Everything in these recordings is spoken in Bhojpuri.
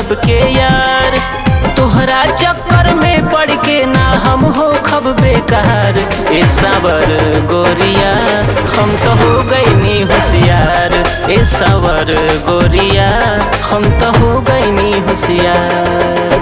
मतलब के यार तोहरा चक्कर में पड़ के ना हम हो खब बेकार ए सावर गोरिया हम तो हो गईनी होशियार ए सावर गोरिया हम तो हो गईनी होशियार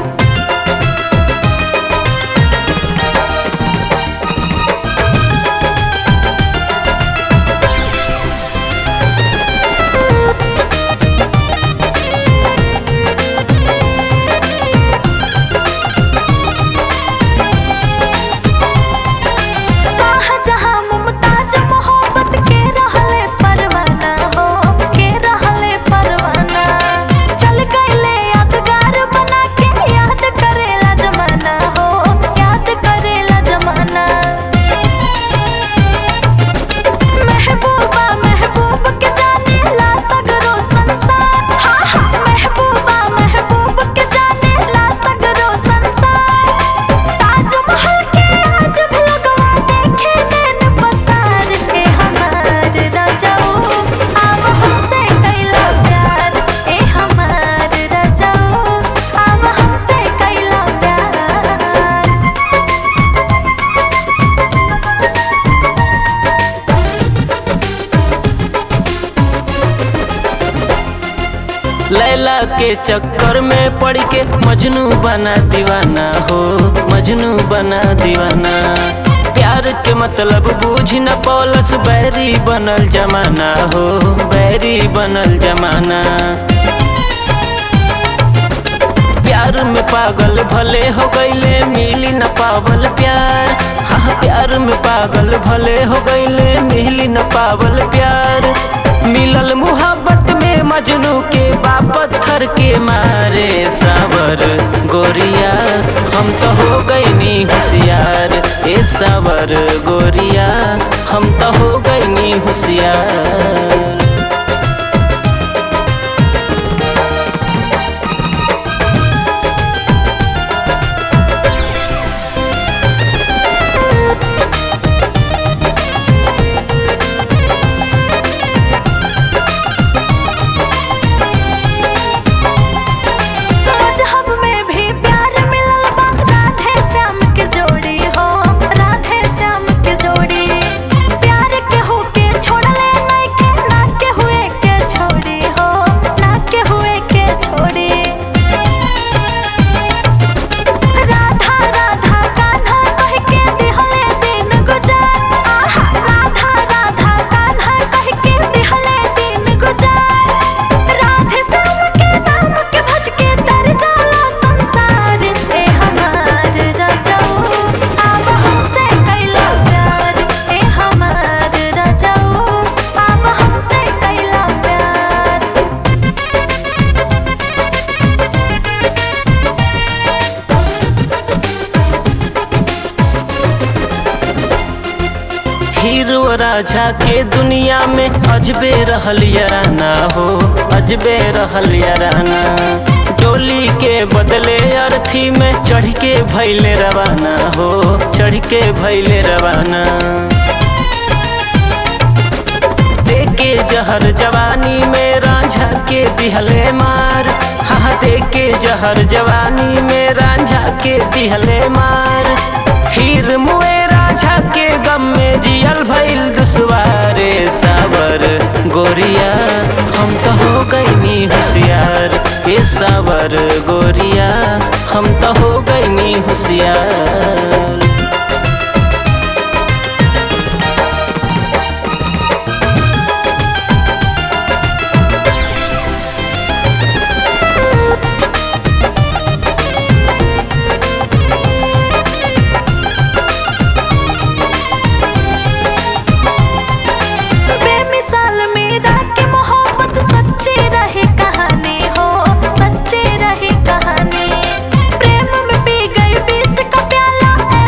शाहजहां मुमताज मोहब्बत के रहले परवाना हो के रहले परवाना चल गईले यादगार बना के याद करेला जमाना हो याद करेला जमाना महबूबा महबूब के जाने ला सगरो संसार हाँ हाँ महबूबा महबूब के जाने ला सगरो संसार ताजमहल के आज भी लगवा देखे नैन पसार के हमार राजाओ आव हमसे कैला प्यार ए हमार राजाओ आव हमसे कैला प्यार लैला के चक्कर में पड़ के मजनू बना दीवाना हो मजनू बना दीवाना प्यार के मतलब बूझ न पौलस बैरी बनल जमाना हो बैरी बनल जमाना प्यार में पागल भले हो गईले मिली न पावल प्यार हाँ प्यार में पागल भले हो गईले मिली न पावल प्यार मिलल मुहब्बत में मजनू के बाप पत्थर के मारे सावर गोरिया हम तो हो गईनी होशियार ए सावर गोरिया हम तो हो गईनी होशियार मजहब में भी प्यार मिलल बा राधे श्याम के जोड़ी हो राधे श्याम के जोड़ी प्यार के हो के छोड़ले नहीं के ना के हुए के छोड़ी हो ना के हुए के छोड़ी राधा राधा कान्हा कह के दिहले दिन गुजार आहा राधा राधा कान्हा कह के दिहले दिन गुजार राधे श्याम के नाम के भज के तर जाला संसार ए हमार राजाओ आब हमसे कैला प्यार ए हमार राजाओ आब हमसे कैला प्यार हीरो राजा के दुनिया में अजबे रहल याराना हो अजबे रहल याराना डोली के बदले अर्थी में चढ़ के भैले रवाना हो चढ़ के भैले रवाना देके जहर जवानी में रांझा के दिहले मार हाँ देके जहर जवानी में रांझा के दिहले मार हीर मुए राझा के गम में जियल भइल दुसवारे सावर गोरिया हम तो हो गईनी होशियार ए सावर गोरिया हम तो हो गईनी होशियार बेमिसाल मेरा के मोहब्बत सच्ची रही कहानी हो सच्ची रही कहानी प्रेम में पी गई बीस का प्याला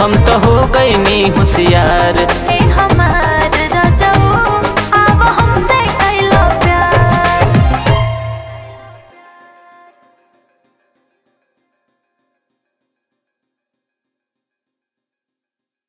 हम तो हो गईनी होशियार ए